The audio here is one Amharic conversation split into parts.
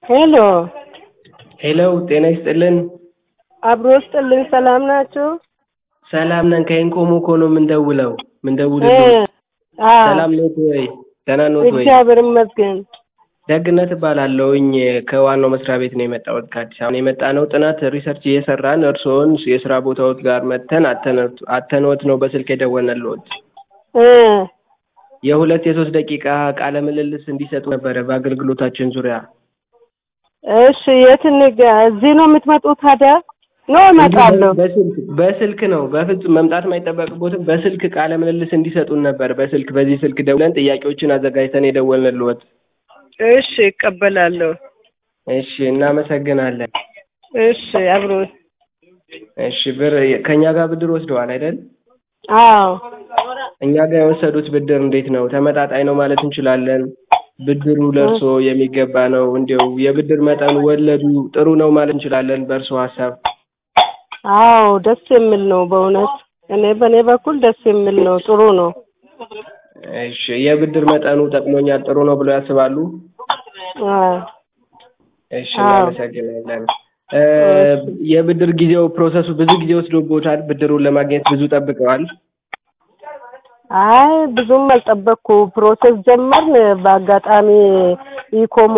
ሄሎ ሄሎ ጤና ይስጥልን። አብሮ ስጥልኝ። ሰላም ናችሁ? ሰላም ነን። ከኢንኮሞ እኮ ነው የምንደውለው እ ምንደውልልዎት። አዎ ሰላም ኖት ወይ? ደህና ኖት ወይ? እግዚአብሔር ይመስገን። ደግነት እባላለሁኝ ከዋናው መስሪያ ቤት ነው የመጣሁት ከአዲስ አበባ ነው የመጣ ነው። ጥናት ሪሰርች እየሰራን እርስዎን የስራ ቦታዎት ጋር መጥተን አተነዎት አተነዎት ነው በስልክ የደወልንልዎት። እ የሁለት የሶስት ደቂቃ ቃለ ምልልስ እንዲሰጡ ነበረ በአገልግሎታችን ዙሪያ። እሺ የት እንጋ እዚህ ነው የምትመጡት ታዲያ? ነው እመጣለሁ። በስልክ በስልክ ነው በፍጹም መምጣት የማይጠበቅቦትም በስልክ ቃለ ምልልስ እንዲሰጡን ነበር በስልክ በዚህ ስልክ ደውለን ጥያቄዎችን አዘጋጅተን የደወልንልዎት። እሺ እቀበላለሁ። እሺ እናመሰግናለን። እሺ አብሮ እሺ ብር ከእኛ ጋር ብድር ወስደዋል አይደል? አዎ እኛ ጋር የወሰዱት ብድር እንዴት ነው? ተመጣጣኝ ነው ማለት እንችላለን? ብድሩ ለእርስዎ የሚገባ ነው? እንዲያው የብድር መጠኑ ወለዱ ጥሩ ነው ማለት እንችላለን በእርስዎ ሀሳብ? አዎ ደስ የሚል ነው በእውነት እኔ በእኔ በኩል ደስ የሚል ነው ጥሩ ነው። እሺ የብድር መጠኑ ጠቅሞኛል ጥሩ ነው ብለው ያስባሉ? አዎ እሺ አዎ እናመሰግናለን። እ የብድር ጊዜው ፕሮሰሱ ብዙ ጊዜ ወስዶብዎታል? ብድሩን ለማግኘት ብዙ ጠብቀዋል? አይ ብዙም አልጠበቅኩ ፕሮሰስ ጀመርን በአጋጣሚ ኢኮሞ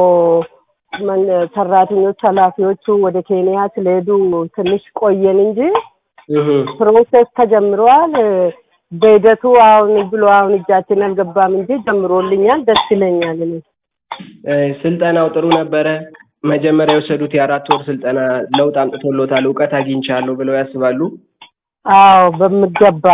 መን- ሰራተኞች ኃላፊዎቹ ወደ ኬንያ ስለሄዱ ትንሽ ቆየን እንጂ እህ ፕሮሰስ ተጀምሯል። በሂደቱ አሁን ብሎ አሁን እጃችን አልገባም እንጂ ጀምሮልኛል። ደስ ይለኛል እኔ እ ስልጠናው ጥሩ ነበረ? መጀመሪያ የወሰዱት የአራት ወር ስልጠና ለውጥ አምጥቶልዎታል? እውቀት አግኝቻለሁ ብለው ያስባሉ? አዎ በሚገባ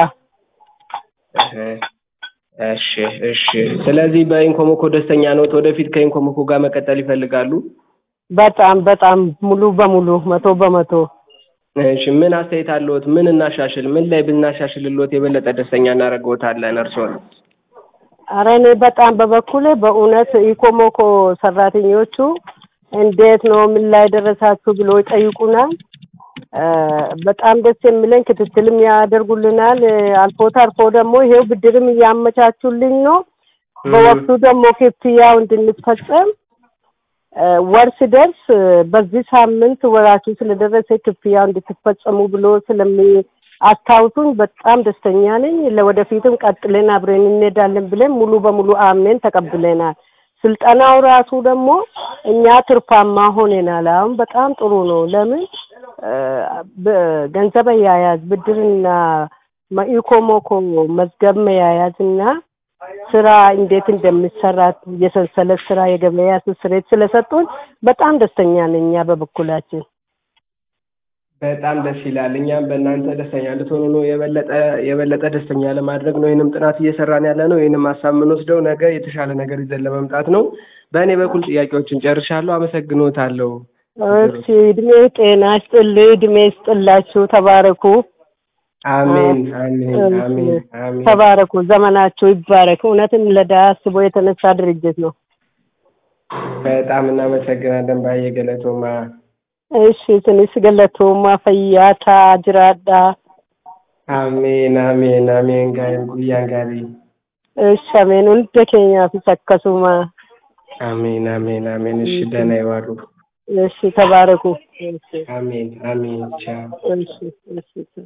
እህ እሺ እሺ። ስለዚህ በኢንኮሞኮ ደስተኛ ነዎት? ወደፊት ከኢንኮሞኮ ጋር መቀጠል ይፈልጋሉ? በጣም በጣም ሙሉ በሙሉ መቶ በመቶ እሺ ምን አስተያየት አለዎት? ምን እናሻሽል? ምን ላይ ብናሻሽልልዎት የበለጠ ደስተኛ እናደርግዎታለን እርስዎን? ኧረ እኔ በጣም በበኩሌ በእውነት ኢኮሞኮ ሰራተኞቹ እንዴት ነው ምን ላይ ደረሳችሁ ብሎ ይጠይቁናል። እ በጣም ደስ የሚለኝ ክትትልም ያደርጉልናል። እ አልፎ ተርፎ ደግሞ ይሄው ብድርም እያመቻቹልኝ ነው። በወቅቱ ደግሞ ክፍያው እንድንፈጸም እ ወር ሲደርስ እ በዚህ ሳምንት ወራችሁ ስለደረሰ ክፍያው እንድትፈጸሙ ብሎ ስለሚያስታውሱኝ በጣም ደስተኛ ነኝ። ለወደፊትም ቀጥለን አብረን እንሄዳለን ብለን ሙሉ በሙሉ አምነን ተቀብለናል። ስልጠናው ራሱ ደግሞ እኛ ትርፋማ ሆነናል። አሁን በጣም ጥሩ ነው። ለምን እ በገንዘብ አያያዝ ብድርና ኢኮሞኮ መዝገብ መያያዝ እና ስራ እንዴት እንደሚሰራ የሰንሰለት ስራ የገበያ ስስሬት ስለሰጡን በጣም ደስተኛ ነኝ እኛ በበኩላችን። በጣም ደስ ይላል። እኛም በእናንተ ደስተኛ እንድትሆኑ ነው የበለጠ የበለጠ ደስተኛ ለማድረግ ነው ይህንም ጥናት እየሰራን ያለ ነው። ይህንም ሀሳብ የምንወስደው ነገ የተሻለ ነገር ይዘን ለመምጣት ነው። በእኔ በኩል ጥያቄዎችን ጨርሻለሁ። አመሰግኖታለሁ። እሺ እድሜ ጤና ይስጥልኝ፣ እድሜ ይስጥላችሁ፣ ተባረኩ። አሜን አሜን አሜን አሜን። ተባረኩ፣ ዘመናችሁ ይባረክ። እውነትም ለድሀ አስቦ የተነሳ ድርጅት ነው። በጣም እናመሰግናለን ባየ ገለቶማ። እሺ ስንስ ገለቶማ ፈያታ ጅራዳ አሜን አሜን አሜን ጋይን ጉያን ጋሪ እሺ አሜን ሁንደ ኬኛafis akkasuma አሜን አሜን አሜን። እሺ ደህና ይዋሉ። እሺ ተባረኩ። እሺ አሜን አሜን ቻው። እሺ እሺ